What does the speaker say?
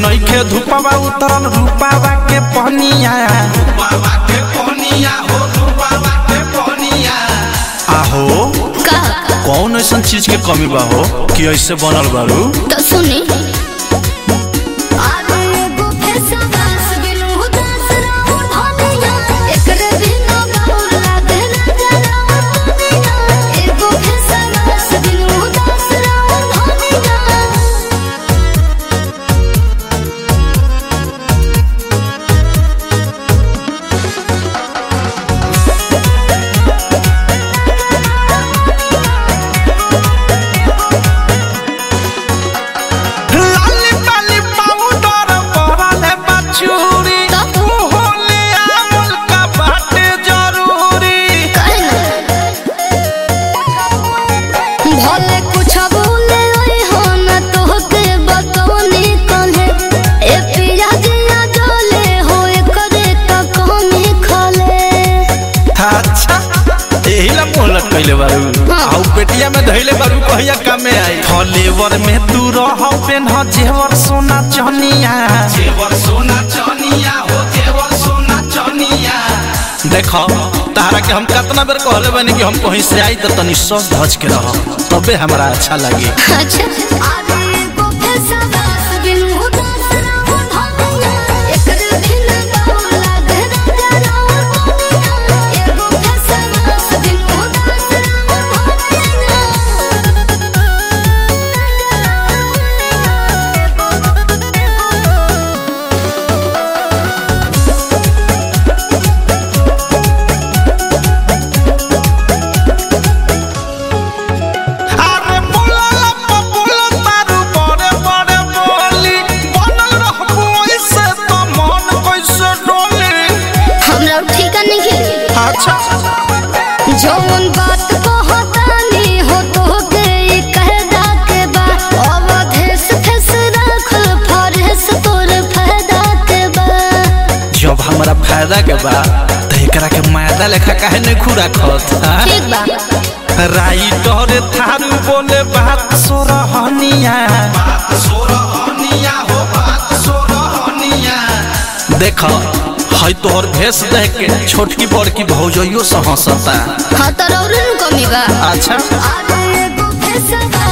नइखे धुपवा उतरल रूपावा के पहनिया बाबा के पनिया हो तू बाबा के पनिया आहो का कौन ऐसा चीज के कमी बा हो कि ऐसे बनल बारू तो सुनी अरे एगो फैसला सबिनु उदास रहू धनिया एकरे बिना गौर लागे ना जरा दुनिया एगो फैसला सबिनु उदास रहू धनिया लाली पाली पाउडर परले बचूरी तब? होले आमुल का बाटे जरूरी भले कुछ बोले ओए हो न तोहके बतौनी कहे ए पिया जिया जले हो एकरे त कमी खले अच्छा एही ला मोहलत कइले बारू हाँ। आउ पेटिया में धइले बारू कहिया कामे आई फलेवर में तू रह पेन जेवर सोना चनिया जेवर सोना चनिया हो जेवर सोना चनिया देखो तारा के हम कितना बेर कहले बानी कि हम कहीं से आई त तनी सस धज के रह तबे हमरा अच्छा लगे अच्छा अरे एगो फैसला बिन उदास रहू धनिया एकरे बिना गौर लागे ना जरा दुनिया एगो फैसला बिन उदास रहू अरे बोला लप बोला तारू बड़े बड़े बोली बनल रहबो ऐसे तो मन कैसे डोली हमरा ठिका नहीं खेली अच्छा जौन बात कहतानी हो तोहके ई कहदा के बा अवधेश फेस राखल फरेस तोर फायदा के बा जब हमरा फायदा के बा त एकरा के मायदा लेखा काहे नहीं खुरा खत ठीक बा राइटर थारू बोले बात सोरहनिया बात सोरहनिया हो बात सोरहनिया देख हई तोहर भेष देख के छोटकी बड़की भौजइयो से हंसता हाँ तो रौरन कमी बा अच्छा अरे एगो फैसला